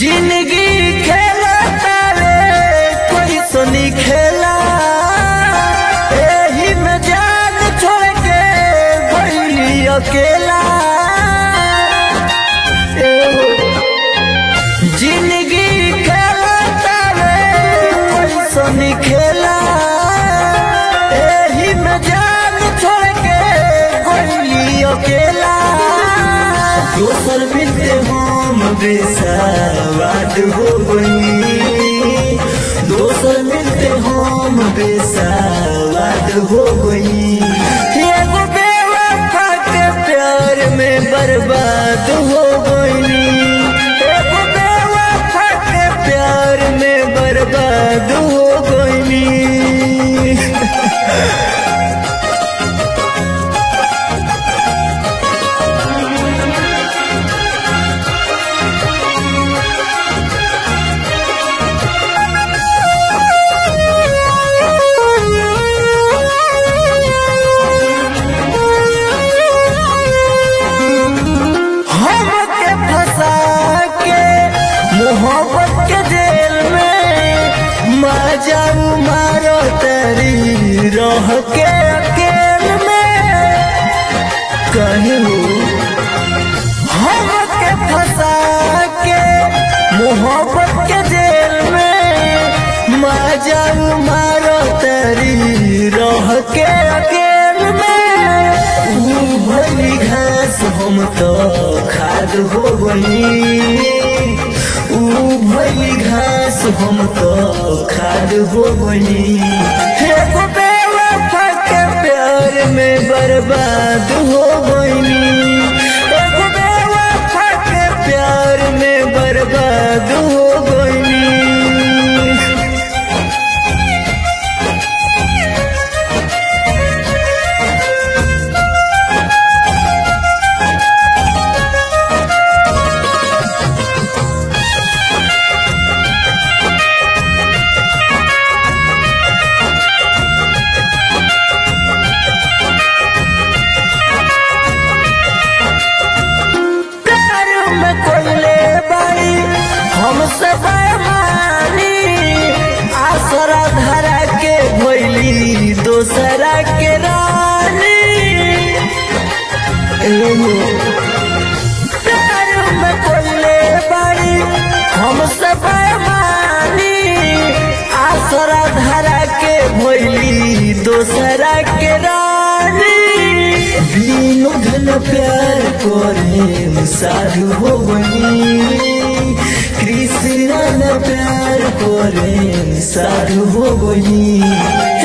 जिंदगी खेला तारे कोई सुनी खेला एही में जान छोड़ के भइली अकेला एहो। जिंदगी खेला तारे कोई सुनी खेला एही में जान छोड़ के भइली अकेला दोसर मिलते हम बेसवाद हो गई दोसर मिलते हम बेसवाद हो गई एगो बेवफा के प्यार में बर्बाद हो गई एगो बेवफा के प्यार में बर्बाद हो गई हमके फंसा के मोहब्बत के जेल में मजाऊ मारो तेरी रह के अकेल में कहूँ हमके फंसा के मोहब्बत के जेल में मजाऊ मारो तेरी रह के अकेल में ऊ भली घास हम तो खाद हो गई ऊ भली घास हम तो खाद हो गई एगो बेवफा के प्यार में बर्बाद हो गई एगो बेवफा के प्यार में बर्बाद हो गई प्यार में कोयले बाई हमसे बेमानी आसरा धरा के भैली दोसरा के रानी एहो। प्यार में कोयले बाई हमसे बेमानी आसरा धरा के भैली दोसरा के रानी बिनु धन प्यार करे साधु हो गई कृष्ण न प्यार करे साधु हो गई